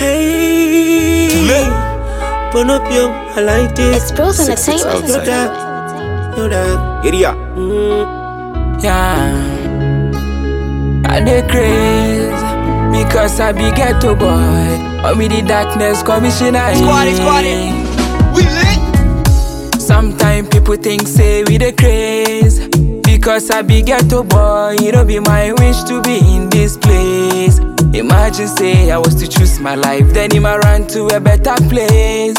Hey, Bonopium, I like this. It's Bros Six, six, Entertainment. You that, you that. Area. Yeah, I dey craze because I be ghetto boy. Or me the darkness commissioner. Squad it, squad it. We lit. Sometimes people think say we the craze because I be ghetto boy. It don't be my wish to be in this place. Imagine say I was to choose my life, then him I run to a better place.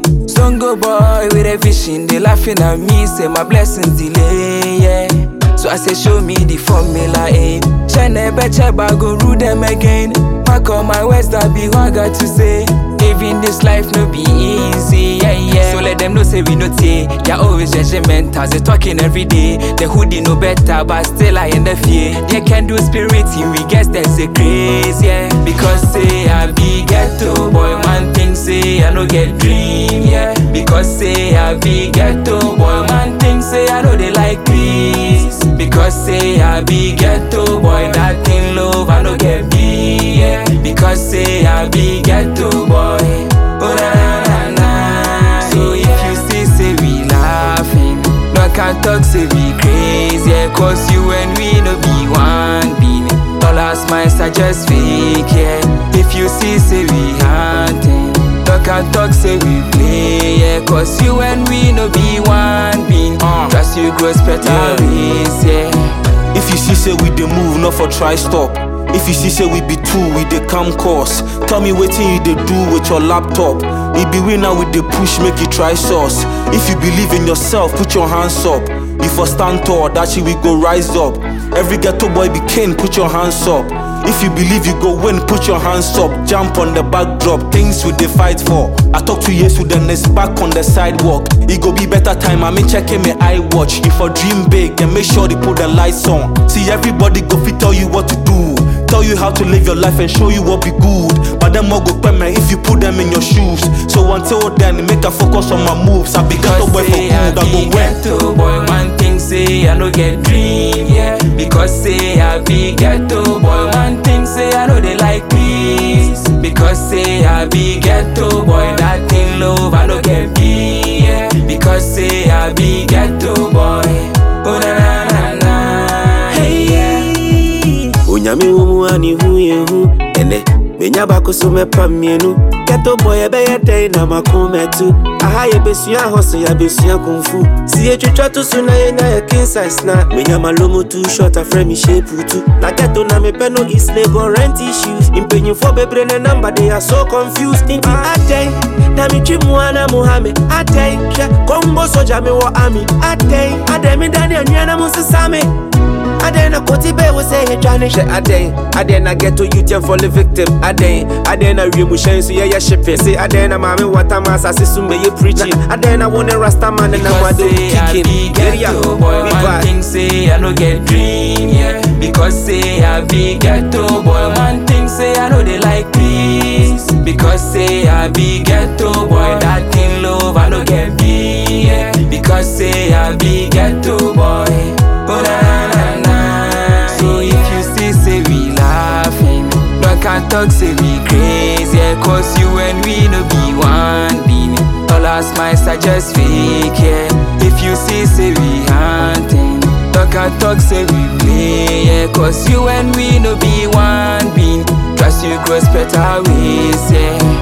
Songo boy with a vision, they laughing at me, say my blessings delay, yeah. So I say show me the formula, eh. Shane beche but go rule them again. Mark on my words, that be what I got to say. Living this life no be easy, yeah, yeah. So let them know say we no take. Yeah, always judgmental, they talking every day. The hoodie no better, but still I in the fear. They can do spirit, we guess there's a craze, yeah. Because say I be ghetto boy, man thing say I no get dream, yeah. Because say I be ghetto boy, man thing say I know they like peace. Because say I be ghetto boy, that thing love I no get be, yeah. Because say I be ghetto boy, oh na na na na. So if you see say we laughing, no can talk say we crazy, yeah. Cause you and we no be one being. All our smiles are just fake, yeah. If you see say we hunting, no can talk say we play, yeah. Cause you and we no be one being. Uh. Trust you grow better ways, yeah. If you see say we dey move, not for try stop. If you see say we be two, we dey come course. Tell me wetin you dey do with your laptop. It be we now we dey push, make you try source. If you believe in yourself, put your hands up. You for stand tall, that shit we go rise up. Every ghetto boy be king, put your hands up. If you believe you go win, put your hands up. Jump on the backdrop, things we dey fight for. I talk to Jesus, then it's back on the sidewalk. It go be better time, I mean checking my eye watch. If for dream big, then make sure they put the lights on. See everybody go fit tell you what to do. Tell you how to live your life and show you what be good. But them all go payment if you put them in your shoes. So until then, make a focus on my moves. I be ghetto boy for say good, I I go be win. ghetto boy, man thing say I no get dream, yeah. Because say I be ghetto boy, man thing say I know they like peace. Because say I be ghetto boy, that thing love I no get be, yeah. Because say I be ghetto boy, oh na na na na, hey yeah. onyame wɔ mu a ne hu yɛ hu ɛnɛ menya baako so mɛpa mmienu kɛtɔ bɔ yɛbɛyɛ dɛn na mako mɛtu aha yɛbɛsua hɔ so yɛabɛsua kumfu si yɛtwitwa to so na yɛnya yɛ king size na menya malomo tu short afrɛ me shape tu na kɛto na mepɛ no is labor rent issues mpanyimfoɔ bebree ne number they are so confused nti adɛn na metwi mmoa na mo ha me adɛn hwɛ kɔmbɔ sogya mewɔ army adɛn adɛn meda ne anua na mo nsesa me Aden na koti be we say he tryna shit Aden Aden na get to you ten for the victim Aden Aden na real mushen so yeah yeah shipping Say Aden na mami wata masa si sume ye preaching Aden na one rasta man and na Because wado say I be kicking ghetto boy, we man vibe. thing say I no get dream, yeah. Because say I be ghetto boy, man thing say I know they like peace. Because say I be ghetto boy, that thing love I no get be, yeah. Because say I be ghetto boy, oh na na na na. So if you see say we laughing, no can talk say we crazy, yeah. Cause you and we no be one being. All our smiles are just fake, yeah. If you see, say we hunting. Talk and talk, say we play, yeah. Cause you and we no be one being. Trust you cross better ways, yeah.